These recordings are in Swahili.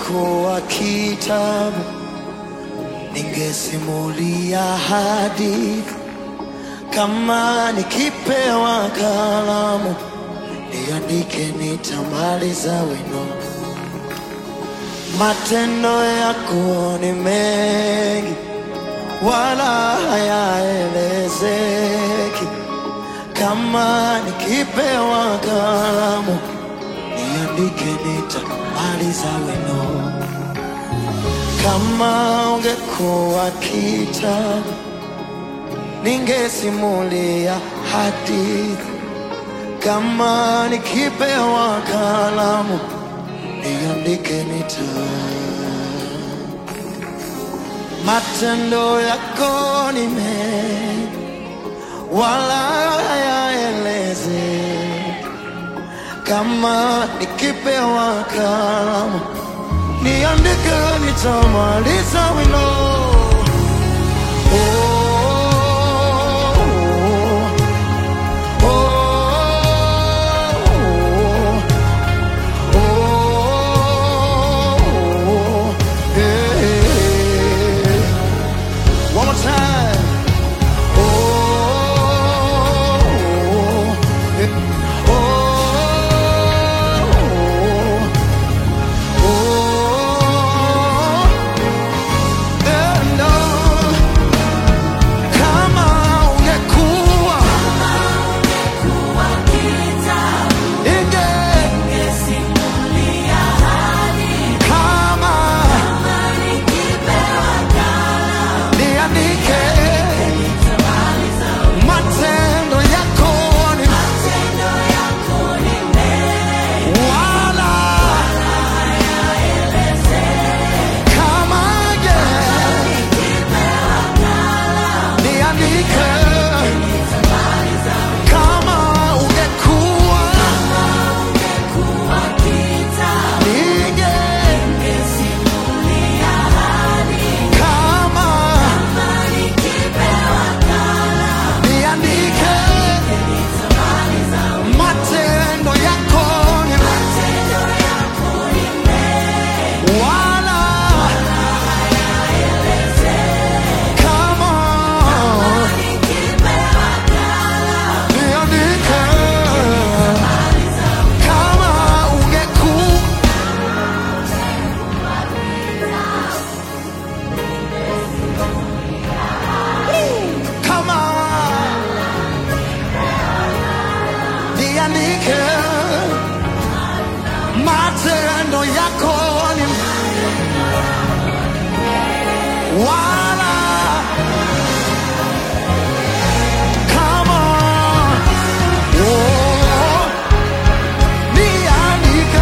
ungekuwa kitabu, ningesimulia hadithi. Kama nikipewa kalamu, niandike, nitamaliza wino. Matendo yako ni mengi, wala hayaelezeki. Kama nikipewa kalamu, niandike, nitamaliza wino. Kama ungekuwa kitabu, ningesimulia hadithi. Kama nikipewa kalamu, niandike, nita matendo yako ni mengi, wala hayaelezeki. Kama nikipewa kalamu, niandike, nitamaliza wino. Oh, oh, oh, oh, yeah. One more time. Oh, yeah. oh, oh, and on. Kama ungekuwa inge kama niandike matendo yako ni wala kama je niandike kama ungekuwa ninge kama niandike matendo yako ni wala kama niandike kama ungekuwa kama niandike matendo yako ni wala kama oh, niandike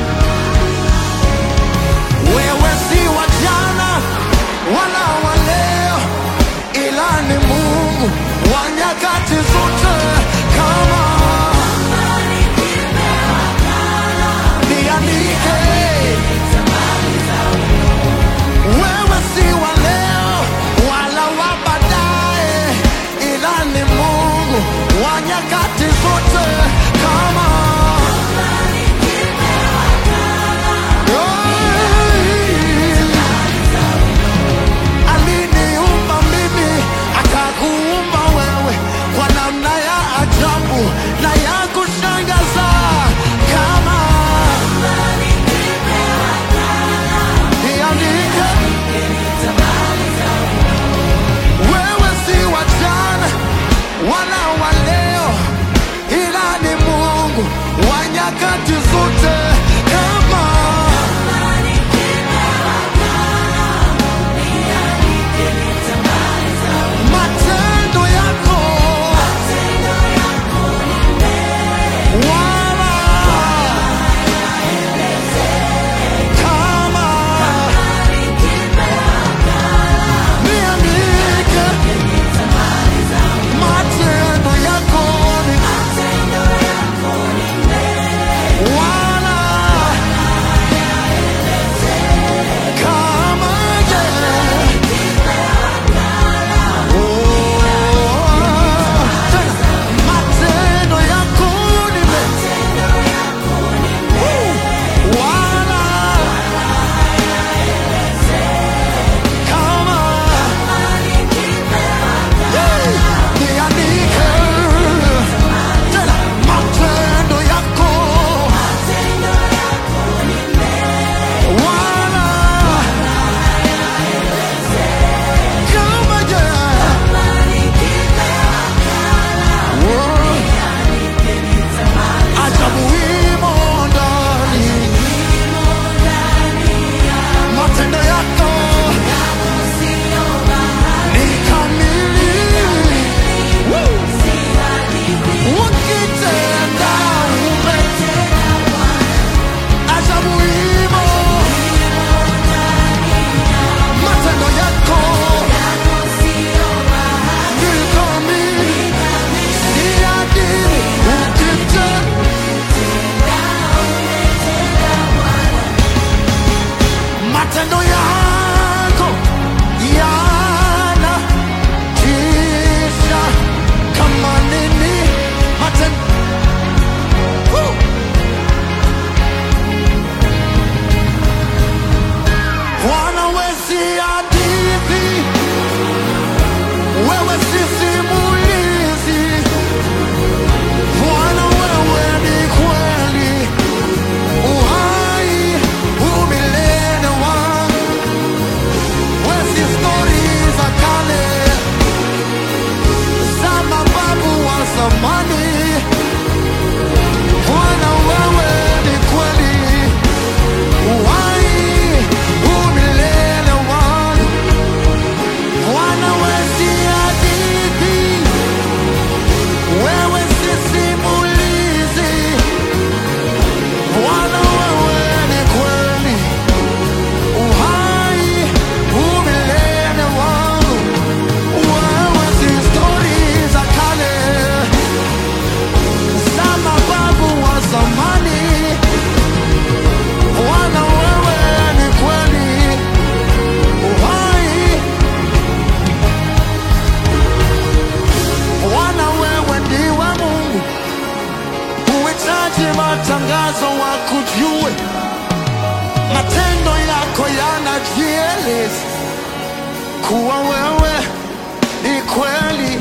wewe si wa jana wala wa leo ila ni Mungu wa nyakati zote kama niandike wewe si wa leo kuwa wewe ni kweli.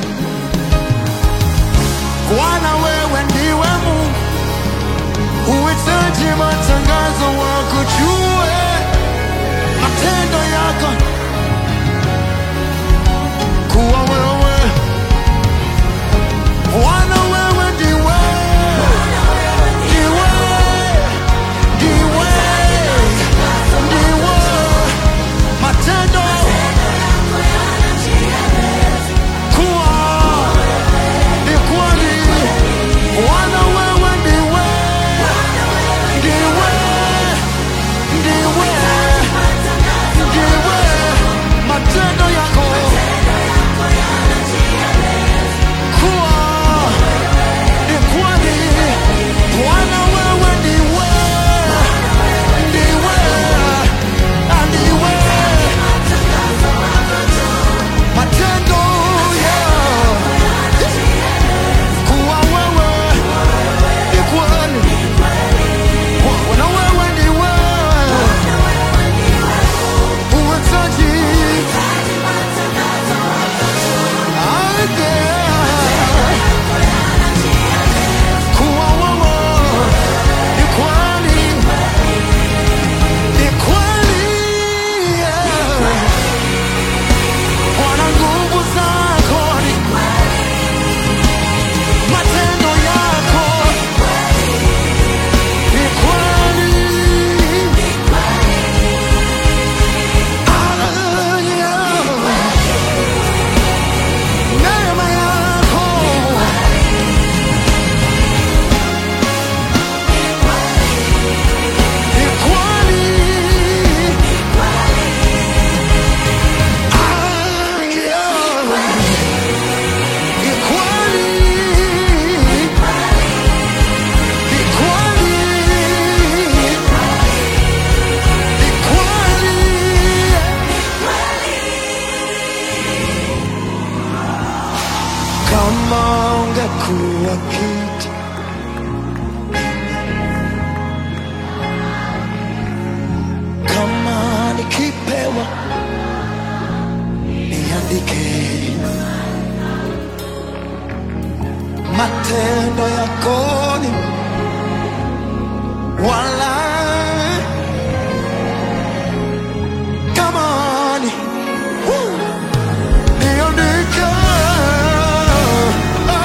Bwana, wewe ndiwe Mungu, huhitaji matangazo, wakujue matendo yako, kuwa wewe Bwana, wewe ndiwe ndiwe ndiwe ndiwe matendo kuwa ni kweli. Bwana, wewe ndiwe ndiwe ndiwe ndiwe matendo yako kuwa ni kweli. Bwana, wewe ndiwe ndiwe ndiwe matendo ya kuwa wewe ni kweli. Bwana, wewe ndiwe huhitaji ardhi kuwa wewe ni kweli, ni kweli. Bwana, nguvu zako ni matendo yako ni kweli. Hallelujah. Neema yako ni kweli. Hallelujah. Ni kweli. Ni kweli. Ni kweli. Kama ungekuwa kiti kama nikipewa niandike matendo yako ni wala kama ni Woo! niandike Ah,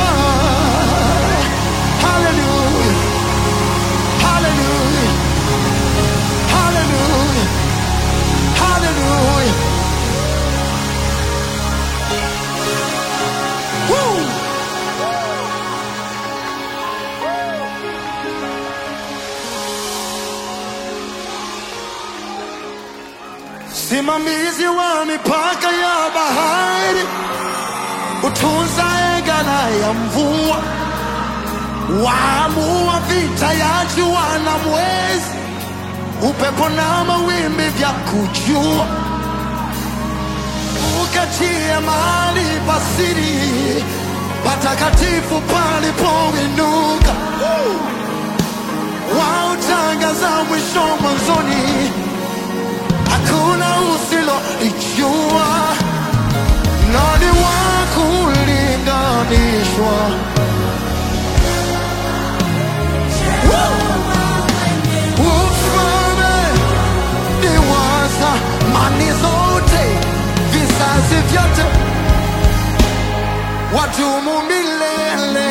hallelujah hallelujah hallelujah hallelujah Woo! Simamizi wa mipaka ya bahari, utunzae ghala ya mvua, waamua vita ya jua na mwezi, upepo na mawimbi vya kujua, ukatie mahali pasiri patakatifu palipoinuka, wautangaza mwisho mwanzoni hakuna usilolijua, nani wa kulinganishwa? Ufalme ni wa zamani zote, vizazi vyote, wadumu milele,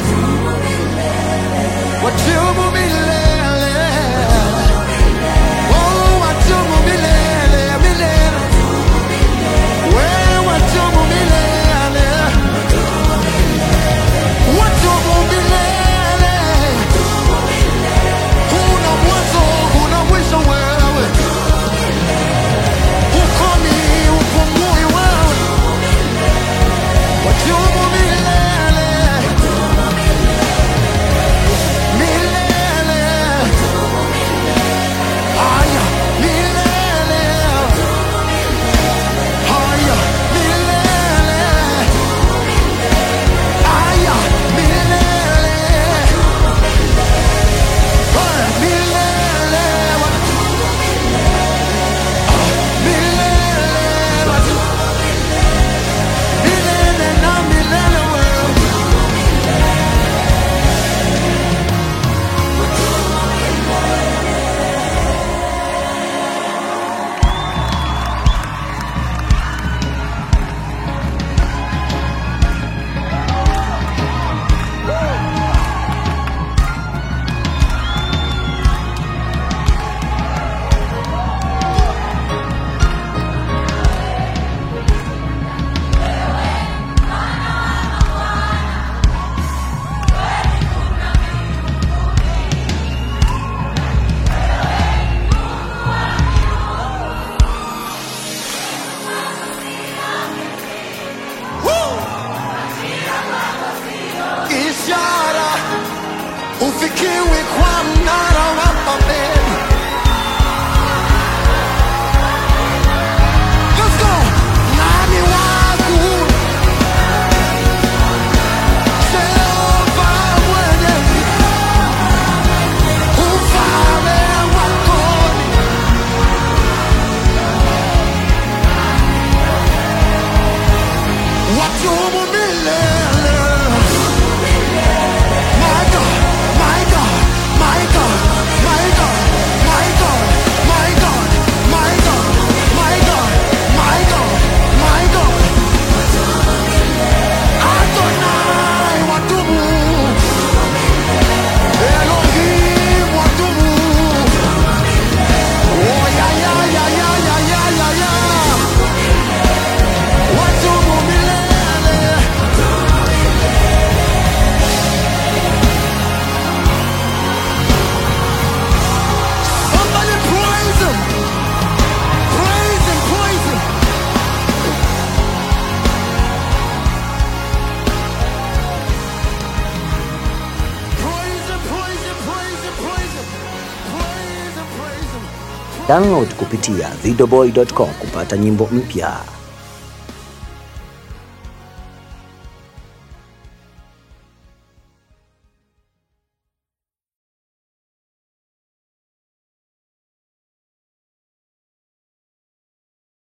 wadumu milele. Oh, wadumu milele, milele. Wewe wadumu milele. Wadumu milele. Huna mwanzo, huna mwisho wewe. Hukomi, hupumui wewe. Wadumu milele. haufikiwi kwa mnara wa Babeli. Let's go. Nani wangu? Jehova mwenye ufalme wako wadumu milele. My God, my God, my God, my God, my God, my God, my God, my God, my God, my God. Adonai wadumu. Elohim wadumu. Oh, yeah, yeah, yeah, yeah, yeah, yeah, yeah, yeah. Wadumu milele. Somebody praise him. Praise him, praise him. Praise him, praise him, praise him, praise him. Praise him, praise him. Download kupitia videoboy.com kupata nyimbo mpya.